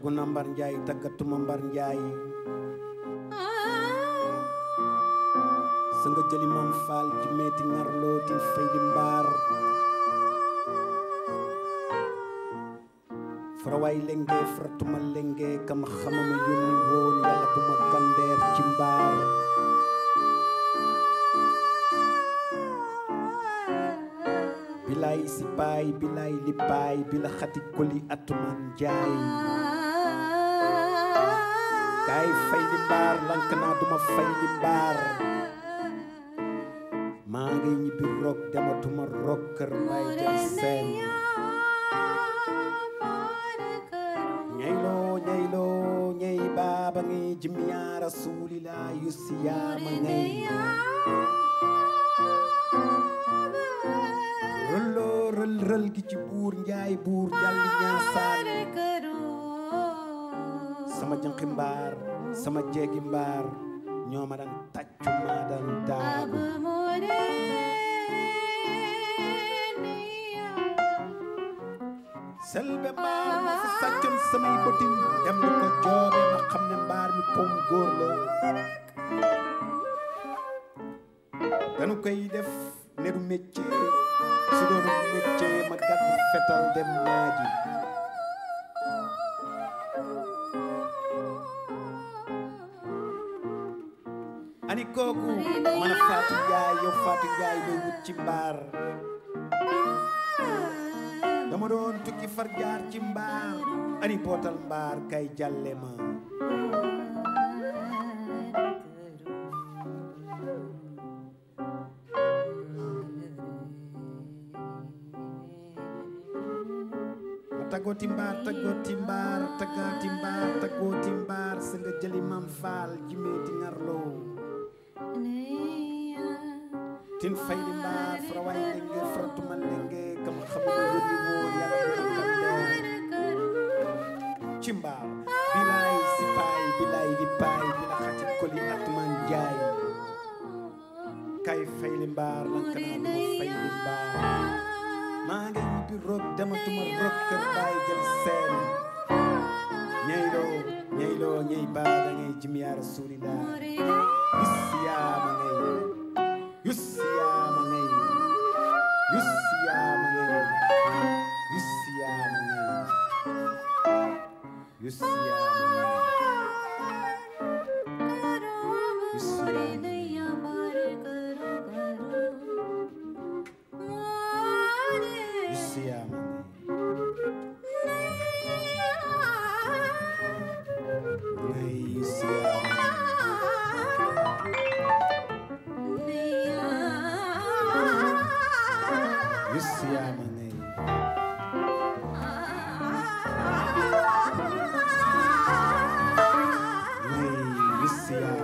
togg na mbar njaay taggatuma mbar njaay sa nga jëli mam faal ji meeti ngarloo tin fay di mbaar farawaay lenge faratuma lenge kama xamama yónni woon yàlla bu ma gandeer ci mbaar bilaay si paay bilaay li paay bila xati koli atuman njaay kaay fay li mbaar lank naa duma fay li mbaar maa ngi ñibbi rok dematuma rok kër mbay jël seen ñayloo ñayloo ñay baaba ngay jimiyaa rasulillah yusiyaama ngay rëlloo rël rël gi ci buur njaay buur jalli ñaasaan sama jënqi mbaar sama jeegi mbaar ñoo ma daan tàccu maa daan daagu selbe mbaar ma fi sàccoon samay bëtin dem di ko joobe ma xam ne mbaar mi pom góor la dañu koy def ne du métier su doon métier ma gàddu fetal dem naaji ani kooku man a Fatou Ndiaye yow Fatou Ndiaye looy wut ci mbaar dama doon tukki far jaar ci mbaar ani bootal mbaar kay jàlle ma ma taggooti mbaar taggooti mbaar taggaati mbaar taggooti mbaar sa nga jëli mam faal jimeeti ngarloo tin faydi mbaar farawaay lenge faratuma lenge kam xamuma yónni woon yàlla bu ma gandeer ci mbaar bilaay si paay bilaay di paay bila xati koli atman jaay kay fayli mbaar lanka naa duma fayli mbaar maa ngi ñibbi roog dematuma roog kër baay jël seen ñayloo ñayloo ñay baa da ngay jim yaa rasulillah yusiyaama ngay yusiyaama ngay yusiyaama ngay yusiyaama ngay yusiyaama ngay yusiyaama ngay ngay yusiyaama yusiyaama ngay ngay yusiyaama